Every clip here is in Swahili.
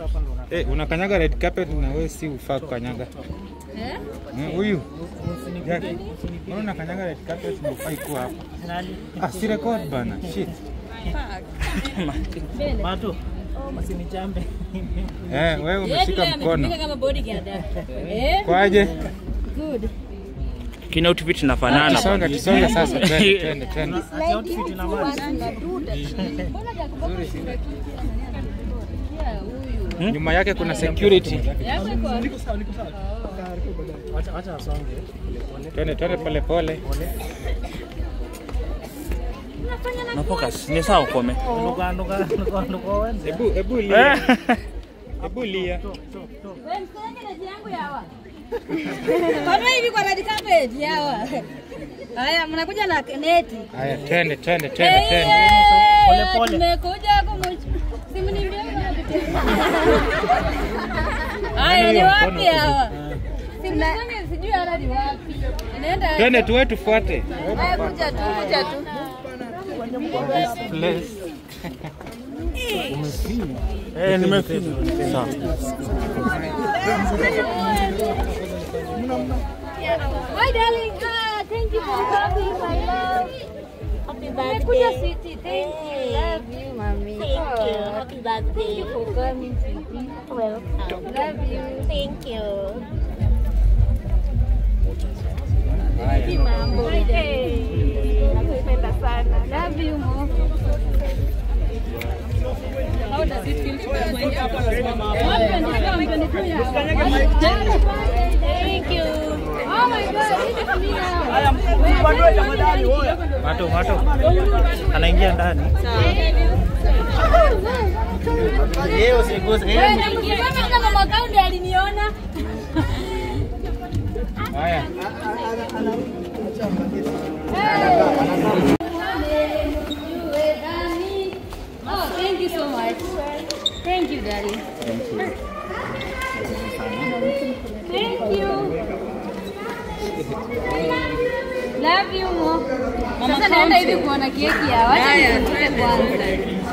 hapa ndo una- Eh, unakanyaga red carpet na wewe si ufaa kukanyaga. Eh? Eh, Huyu Usinipige, Jack, usinipige. mbona unakanyaga red carpet na ufai kuwa hapa? Nani? Ah, si record bana. Shit. Mbele. Matu, usinichambe. Eh, wewe umeshika Yeye mkono. ametumika kama bodyguard. Eh? Kwaje? Good. Kina outfit inafanana. Tusonge, tusonge sasa. Twende, twende, twende. Ati outfit ina maana. Mbona Jacob Yeah, huyu. Nyuma yake kuna security. Yako iko wapi? Wacha wacha asonge. Twende, twende pole pole. Na focus. Ni sawa ukome. Nduga nduga nduga nduga wenze. Hebu hebu lia. Hebu lia. Wewe msenge na jiangu yawa. Kama hivi kwa red carpet yawa. Haya, mnakuja na neti. Haya, twende, twende, twende, Eh, twende. eh, Pole, pole. Tumekuja kumu simu ni video Haya, ni wapi hawa? Simu zangu sijui hata ni wapi. Inaenda Twende tuwe tufuate. Haya, kuja tu, kuja tu. Place. Eh, nimefika. Sawa. Hi darling. Ah, thank you for coming, my love. Happy birthday. City. Thank you. Love you, mommy. Thank you. Happy birthday. Thank you for coming, City. Welcome. Love you. Thank you. Vipi mambo? Nakupenda sana. Love you, mom. How does it feel to be going up? Thank you. Oh my God, this is me now. Mato mato. Anaingia ndani. Yeye usiguse. Wewe Yeye namkisema kama mwaka huu ndiye aliniona. Haya. Oh, thank you so much. Thank you, Daddy. Thank you. Love you, Mo. Sasa naenda hivi kuona keki ya wacha nifungue kwanza.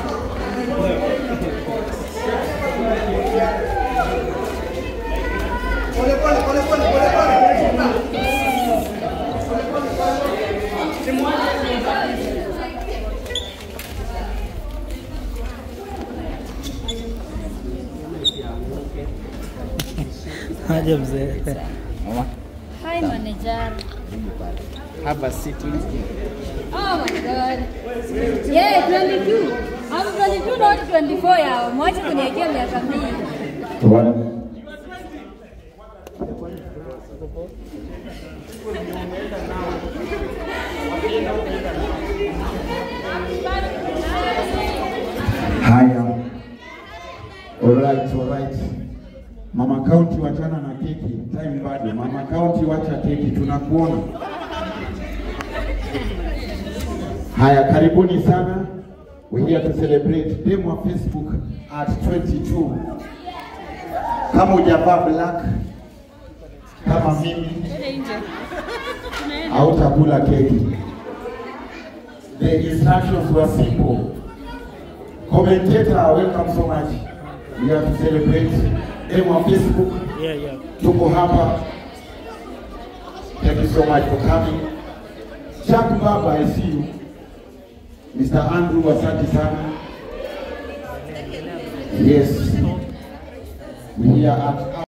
aje mzee. Hi, manager. Have a seat. Oh my god. Yeah, 22. I'm 22 not 24 yao. Mwache kuniwekea miaka mbili. Haya, alright, alright. Mama County, wachana na keki, time bado. Mama County, wacha keki, tunakuona. Haya, karibuni sana. We're here to celebrate dem wa Facebook at 22. Kama hujavaa black kama mimi, hautakula keki. The instructions were simple. Commentator, welcome so much. We have to celebrate dem wa Facebook. Yeah, yeah. Tuko hapa. Thank you so much for coming. Chuck Baba, I see you. Mr. Andrew, asante sana. Yes. We here at